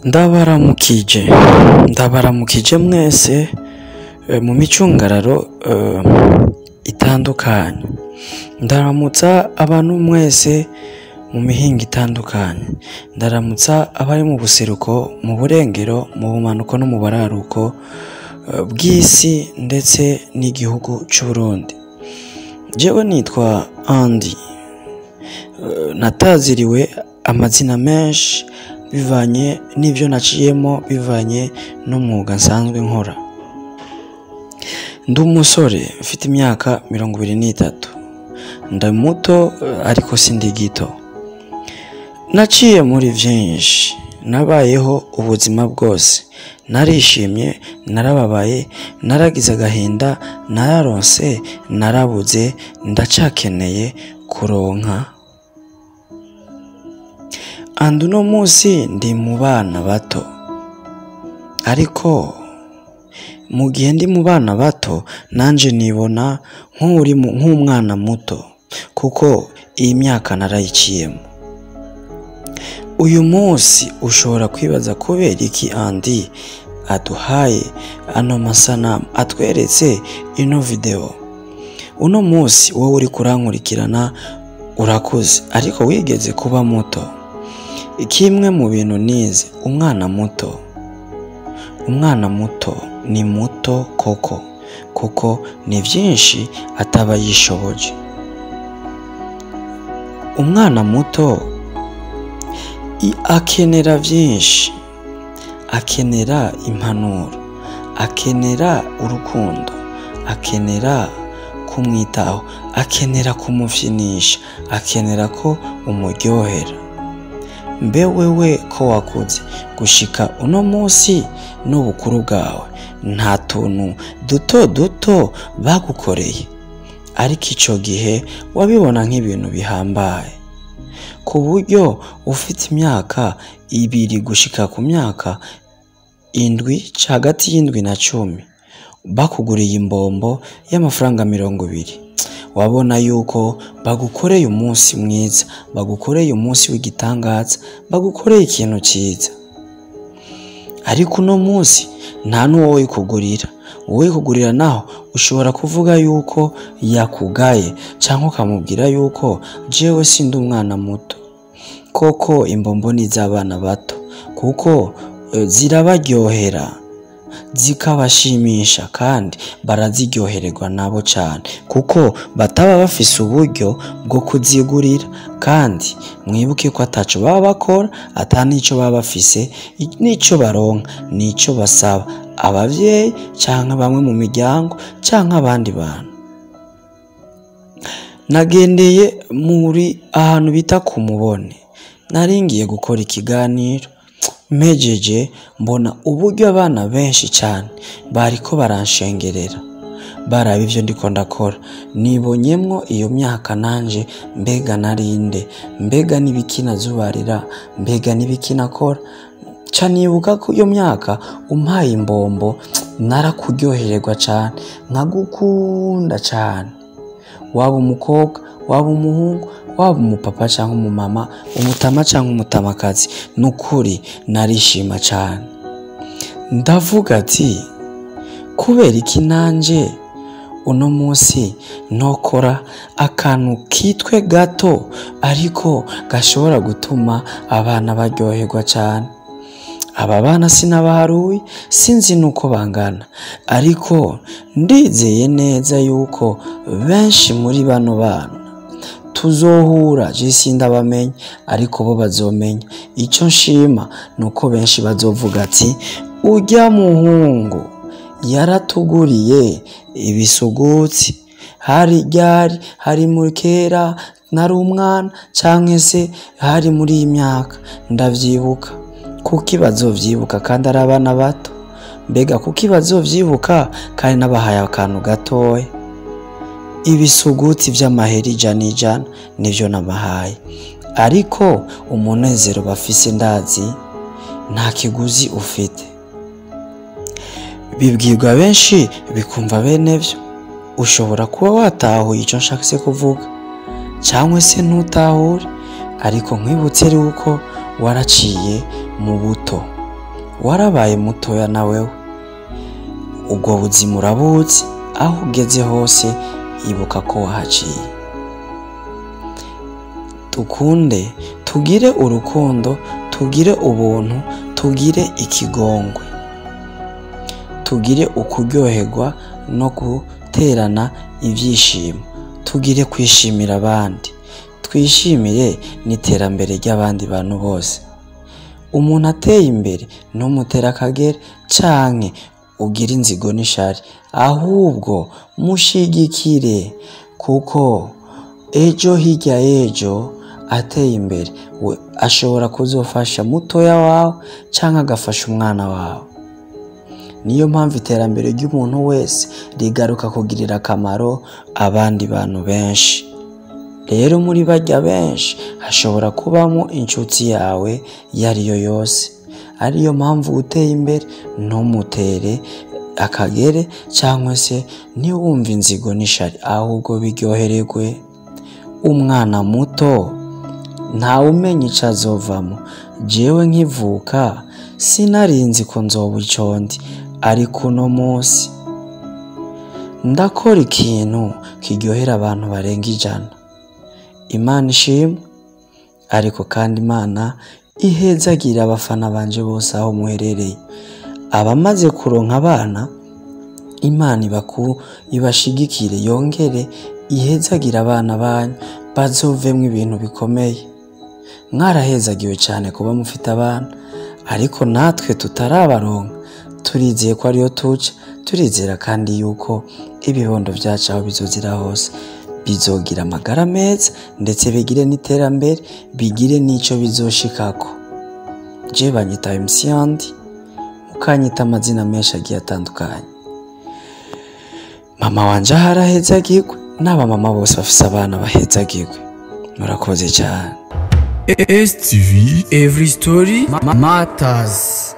ndabaramukije ndabaramukije mwese eh, mu micungararo eh, itandukanye ndaramutsa abantu mwese mu mihinga itandukanye ndaramutsa abari mu buseruko mu burengero mu bumanuko no mu buraruko eh, bw'isi ndetse n'igihugu c'uburundi jewe nitwa andi Eh, nataziriwe amazina menshi bivanye n'ivyo naciyemo bivanye n'umwuga nsanzwe nkora ndi umusore mfite imyaka mirongo ibiri n'itatu ndi muto eh, ariko sindi gito naciye muri vyinshi nabayeho ubuzima bwose narishimye narababaye naragize agahinda nararonse narabuze ndacakeneye kuronka andi uno munsi ndi mu bana bato ariko mu gihe ndi mu bana bato nanje nibona nk'uri mu- nk'umwana muto kuko iyi myaka narayiciyemo uyu munsi ushobora kwibaza kubera iki andi aduhaye ano masanamu atweretse ino video uno munsi wowe uri kurankurikirana urakuze ariko wigeze kuba muto kimwe mu bintu nize umwana muto umwana muto ni muto koko kuko ni byinshi ataba yishoboje umwana muto i- akenera byinshi akenera impanuro akenera urukundo akenera kumwitaho akenera kumufyinisha akenera ko umuryohera mbe wewe ko wakuze gushika uno munsi n'ubukuru bwawe nta tuntu duto duto bagukoreye ariko ico gihe wabibona nk'ibintu bihambaye ku buryo ufite imyaka ibiri gushika ku myaka indwi hagati y'indwi na cumi bakuguriye imbombo y'amafaranga mirongo ibiri wabona yuko bagukoreye umunsi mwiza bagukoreye umunsi w'igitangaza bagukoreye ikintu cyiza ariko uno munsi nta n'uwo wikugurira uwo wikugurira naho ushobora kuvuga yuko yakugaye cyangwa ukamubwira yuko jewe sindi umwana muto koko imbombo ni iz'abana bato kuko eh, zirabaryohera zikabashimisha kandi baraziryohererwa nabo cyane kuko bataba bafise uburyo bwo kuzigurira kandi mwibuke ko ataco baba bakora ata n'ico baba bafise i- n'ico baronka n'ico basaba abavyeyi canke bamwe mu miryango canke abandi bantu nagendeye muri ahantu bita ku mubone naringiye gukora ikiganiro mpejeje mbona uburyo abana benshi cyane bariko baranshengerera baraba ivyo ndiko ndakora nibonyemwo iyo myaka nanje mbega narinde mbega n'ibiki nazubarira mbega n'ibiki nakora ca nibuka ko iyo myaka umpaye imbombo narakuryohererwa cane nkagukunda cane waba umukobwa waba umuhungu waba umupapa cyangwa umumama umutama cyangwa umutamakazi nukuri narishima cyane ndavuga ati kubera iki nanje uno munsi nokora akantu kitwe gato ariko gashobora gutuma abana baryoherwa cyane aba bana sinabaharuye sinzi nuko bangana ariko ndizeye neza yuko benshi muri bano bana tuzohura je sindabamenya ariko bo bazomenya icyo nshima ni uko benshi bazovuga ati ujya muhungu yaratuguriye ibisugutsi hari ryari hari muri kera nari umwana canke se hari muri iyi myaka ndavyibuka kuki bazovyibuka kandi ari abana bato mbega kuki bazovyibuka kandi nabahaye akantu gatoya ibisuguti vy'amahera ijana ijana nivyo nabahaye ariko umunezero bafise ndazi nta kiguzi ufite bibwirwa benshi bikumva bene vyo ushobora kuba watahuye ico nshakse kuvuga cyangwa se ntutahure ariko nkwibutse yuko waraciye mu buto warabaye mutoya na wewe ubwo buzima urabuzi aho ugeze hose ibuka ko wahaciye dukunde tugire urukundo tugire ubuntu tugire ikigongwe tugire ukuryoherwa no guterana ibyishimo tugire kwishimira abandi twishimire n'iterambere ry'abandi bantu bose umuntu ateye imbere ntumutera akagera canke ugire inzigo n'ishari ahubwo mushigikire kuko ejo hirya y'ejo ateye imbere we ashobora kuzofasha mutoya wawe canke agafasha umwana wawe niyo mpamvu iterambere ry'umuntu wese rigaruka kugirira akamaro abandi bantu benshi rero muri barya benshi hashobora kubamo inshuti yawe iyo ari yo yose ariyo mpamvu uteye imbere ntumutere akagere cyangwa se ntiwumve inzigo n'ishari ahubwo biryohererwe umwana muto ntawe umenya icyo azovamo jewe nkivuka sinarinzi ko nzoba icondi ariko uno munsi ndakora ikintu kiryohera abantu barenga ijana imana ishimwe ariko kandi imana ihezagira abafana banje bose aho muherereye abamaze kuronka abana imana ibaku ibashigikire yongere ihezagira abana banyu bazovemwo ibintu bikomeye mwarahezagiwe cyane kuba mufite abana ariko natwe tutarabaronka turizeye ko ariyo tuca turizera kandi yuko ibibondo byacu aho bizozira hose bizogira amagara meza ndetse bigire n'iterambere bigire n'icyo bizoshikako je banyita MC Yandi mukanyita amazina menshi agiye atandukanye mama wanje aho arahezagirwe n'abamama bose bafise abana bahezagirwe murakoze cyane STV Every Story ma- Matters